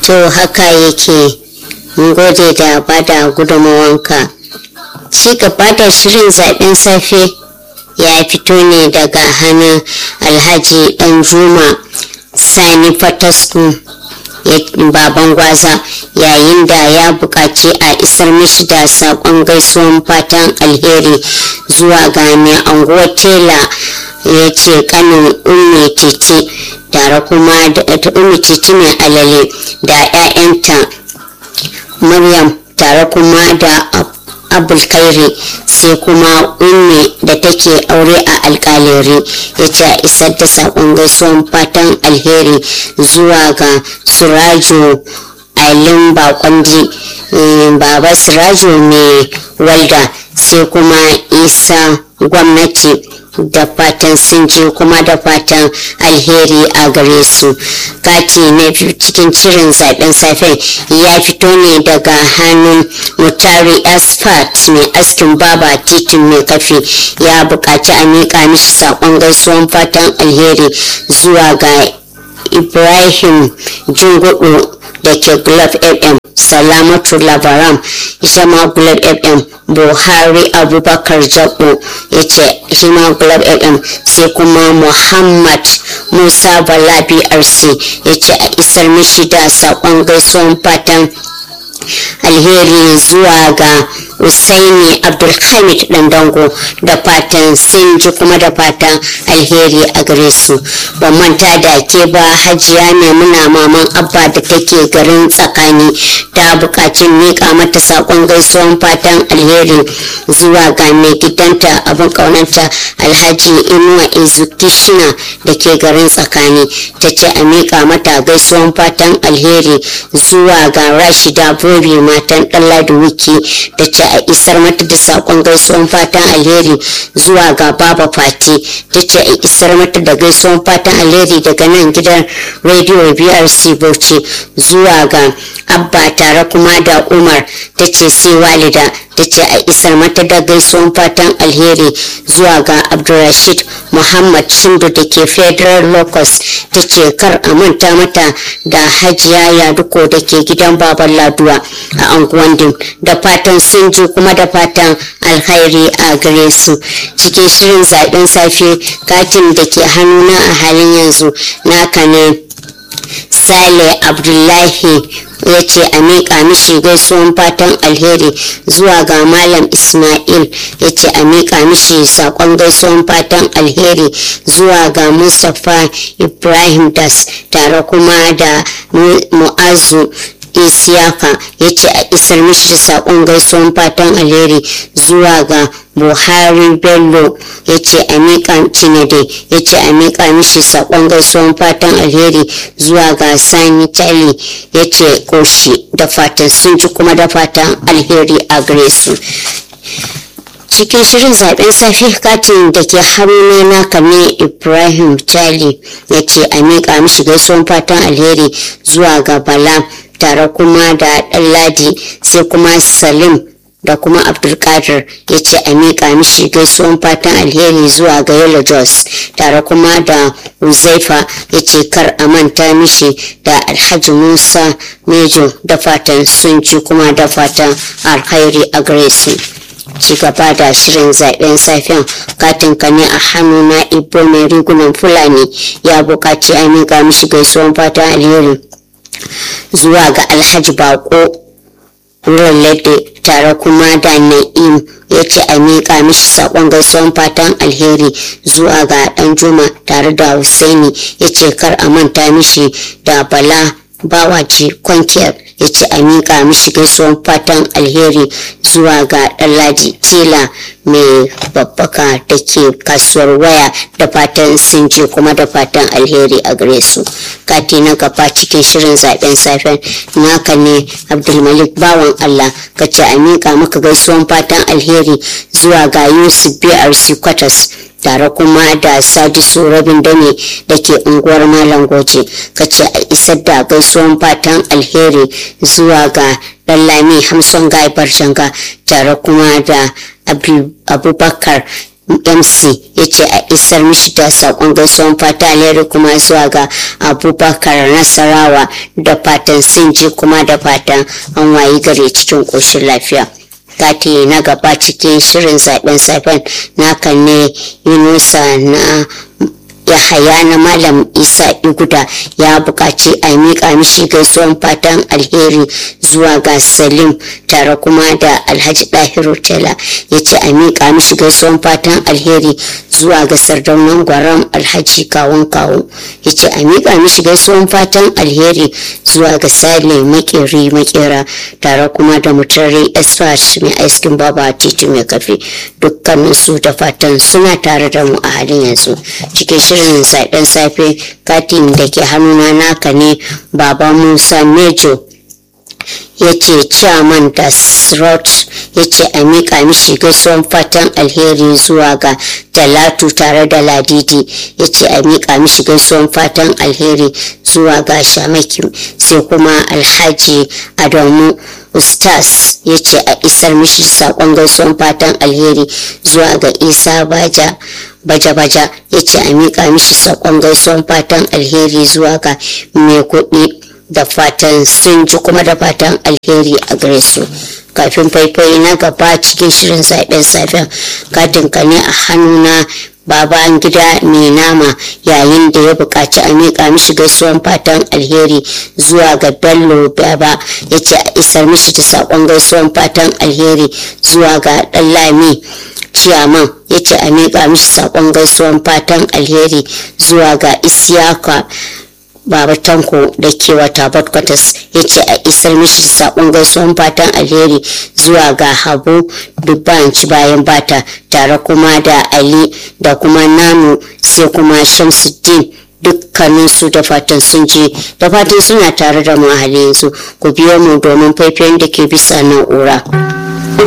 to haka yake mun gode da bada gudunmawanka ci gaba da shirin zaben safe ya fito ne daga hannun alhaji dan juma sani fatasku baban gwaza yayin da ya buƙaci a isar mishi da saƙon gaisuwan fatan alheri zuwa ga mai anguwar tela ya ce kanin umme titi tare kuma da umme titi mai alale da 'ya'yanta maryam tare kuma da abulkairi sai kuma umme da take aure a alkalere ya ce a isar da saƙon gaisuwan fatan alheri zuwa ga surajo ailin bakwandi baba surajo mai walda sai kuma isa gwamnati da fatan sun je kuma da fatan alheri a gare su kati na biyu cikin cirin zaben safen ya fito ne daga hannun mutari asfalt mai askin baba titin mai kafe ya buƙaci a miƙa mishi saƙon gaisuwan fatan alheri zuwa ga ibrahim jingudu da ke glove fm salamatu labaram shama glove fm buhari abubakar jabo ya ce shima glove fm sai kuma muhammad musa bala brc ya ce a isar mishi da saƙon gaisuwan fatan alheri zuwa ga usaini abdulhamid dandango da fatan sun ji kuma da fatan alheri a gare su ban manta da ke ba hajiya ne muna maman abba da take garin tsakani ta bukacin miƙa mata saƙon gaisuwan fatan alheri zuwa ga mai gidanta abin ƙaunanta alhaji inuwa ezukishina da ke garin tsakani ta ce a miƙa mata gaisuwan fatan alheri zuwa ga rashida bobi matan ɗanladi wiki da ce a isar mata da saƙon gaisuwan fatan alheri zuwa ga baba fati ta ce a isar mata da gaisuwan fatan alheri daga nan gidan rediyo brc bauchi zuwa ga abba tare kuma da umar ta ce sai walida ta ce a isar mata da gaisuwan fatan alheri zuwa ga abdulrashid muhammad shindu da ke federal locus ta ce kar a manta mata da hajiya yaduko da ke gidan baban laduwa a anguwan dim da fatan sun ji kuma da fatan alkhairi a gare su cikin shirin zaben safe katin da ke hannuna a halin yanzu naka ne sale abdullahi ya ce a miƙa mishi gaisuwan fatan alheri zuwa ga malam ismail ya ce a miƙa mishi saƙon gaisuwan fatan alheri zuwa ga mustapha ibrahim das tare kuma da mu'azu isiyaka ya ce a isar mishi da saƙon gaisuwan fatan alheri zuwa ga buhari bello ya ce a miƙa cinade ya ce a miƙa mishi saƙon gaisuwan fatan alheri zuwa ga sani tali ya ce ƙoshi da fatan sun ji kuma da fatan alheri a gare su cikin shirin zaben safe katin da ke haruna na kame ibrahim tali ya ce a miƙa mishi gaisuwan fatan alheri zuwa ga bala tare kuma da ɗanladi sai kuma salim da kuma abdulkadir ya ce a miƙa mishi gaisuwan fatan alheri zuwa ga yellow jos tare kuma da uzaifa ya ce kar a manta mishi da alhaji musa mejo da fatan sun ci kuma da fatan alkhairi a gare su ci gaba da shirin zaben safiyan katin ka ne a hannu na ibo mai rigunan fulani ya buƙaci a miƙa mishi gaisuwan fatan alheri zuwa ga alhaji bako Lade tare kuma da Na'im ya ce a miƙa mishi saƙon gaisuwan fatan alheri zuwa ga ɗan Juma tare da Hussaini ya ce kar a manta mishi da Bala Bawaji Kwankiyar ya ce a miƙa mishi gaisuwan fatan alheri zuwa ga ɗanlaji Tela mai babbaka da ke kasuwar waya da fatan sun je kuma da fatan alheri a gare su kati na gaba cikin shirin zaben safen naka ne abdulmalik bawan allah ka ce a miƙa maka gaisuwan fatan alheri zuwa ga yusuf brc kwatas tare kuma da sadisu rabin dane da ke unguwar malam goje ka ce a isar da gaisuwan fatan alheri zuwa ga lami hamsin gaibar shanga tare kuma da abubakar mc ya ce a isar mishi da sakon gaisuwan fata alheri kuma zuwa ga abubakar nasarawa da fatan sun ji kuma da fatan an wayi gare cikin ƙoshin lafiya kati na gaba cikin shirin zaben safen naka ne yunusa na yahaya na malam isa iguda ya buƙaci a miƙa mishi gaisuwan fatan alheri zuwa ga salim tare kuma da alhaji ɗahiru tela ya ce a miƙa mishi gaisuwan fatan alheri zuwa ga sardaunan gwaram alhaji kawun kawo ya ce a miƙa mishi gaisuwan fatan alheri zuwa ga sale makeri makera tare kuma da mutare esfat mai aiskin baba titi mai kafe dukkaninsu da fatan suna tare da mu a halin yanzu cikin shirin zaɓen safe katin da ke hannuna naka ne baba musa mejo ya ce chairman da srot ya ce a miƙa mishi gaisuwan fatan alheri zuwa ga talatu tare da ladidi ya ce a miƙa mishi gaisuwan fatan alheri zuwa ga shamaki sai kuma alhaji adamu ustaz ya ce a isar mishi saƙon gaisuwan fatan alheri zuwa ga isa baja baja-baja ya ce a miƙa mishi saƙon gaisuwan fatan alheri zuwa ga mai kuɗi da fatan sun ji kuma da fatan alheri a gare su kafin faifai na gaba cikin shirin zaɓen safen katin ka ne a hannuna baban gida mai nama yayin da ya buƙaci a miƙa mishi gaisuwan fatan alheri zuwa ga bello baba ya ce a isar mishi da saƙon gaisuwan fatan alheri zuwa ga ɗallami ciyaman ya ce a miƙa mishi saƙon gaisuwan fatan alheri zuwa ga isiyaka baba tanko da ke wata kwatas ya ce a isar mishi saƙon gaisuwan fatan alheri zuwa ga habu dubbanci bayan bata tare kuma da ali da kuma nanu sai kuma shamsuddin dukkaninsu da fatan sun je da fatan suna tare da mu a halin yanzu ku biyo mu domin faifayen da ke bisa na'ura.